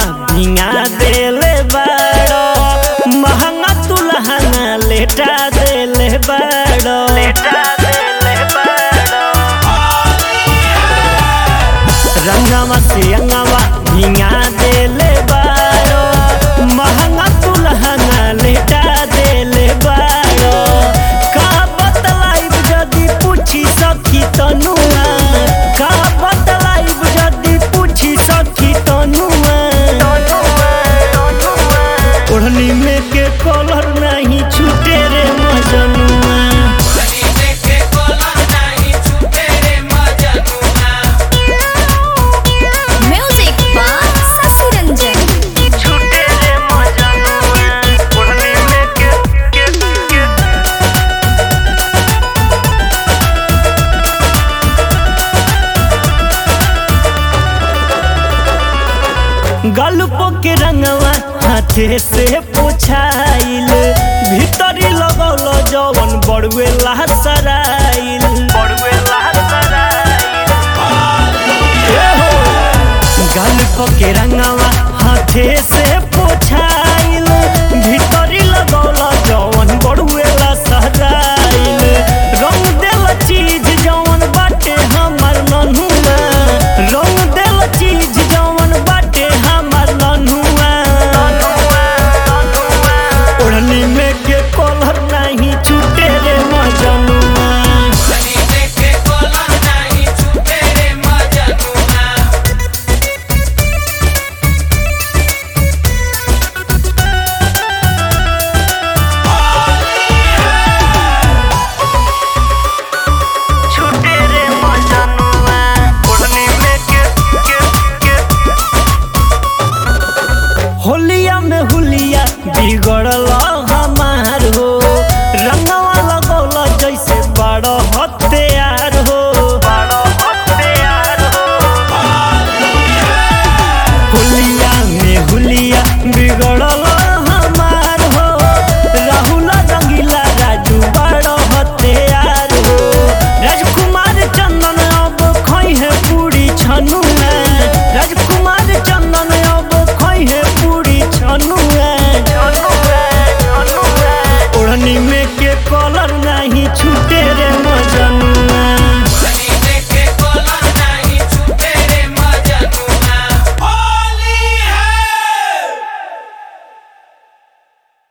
भिंगा देले बाड़ो महंगा तुलहंगा लेटा देले बाड़ो लेटा देले बाड़ो रंगवा से अंगवा भिंगा देले बाड़ो महंगा तुलहंगा लेटा देले बाड़ो का बतलाइब जदी पूछी सखी तनुआ का बतलाइब जदी पूछी सखी तनुआ ओढ़नी में के कलर नहीं छूटे रे मजनुआ Music by Sasi Ranjan. छूटे रे मजनुआ ओढ़नी में के के के गल्प के रंगवा हाथे से पोछाइल भीतरी लगल जवन बड़ुए लहसराइल बड़ुए गल्प के रंगवा हाथे से पोछाइल भीतरी लगल जवन बड़ुए लहसराइल रंग देल चीज जवन बाटे हमर नन्हुआ रंग देल चीज जवन बाटे हमर नन्हुआ ओढ़नी में के कलर नहीं छूटे रे मजनुआ छूटे रे मजनुआ ओढ़नी में के के के होलिया में हुलिया बिगड़ल हमार हो रंगवा लगौल जैसे बड़ हत्यार हो हुलिया में हुलिया बिगड़ल हमार हो राहुल रंगीला राजू बड़ हत्यार हो राजकुमार चंदन अब खई है पूरी छनुआ राजकुमार चंदन अब खई है पूरी छनुआ ओढ़नी में के कलर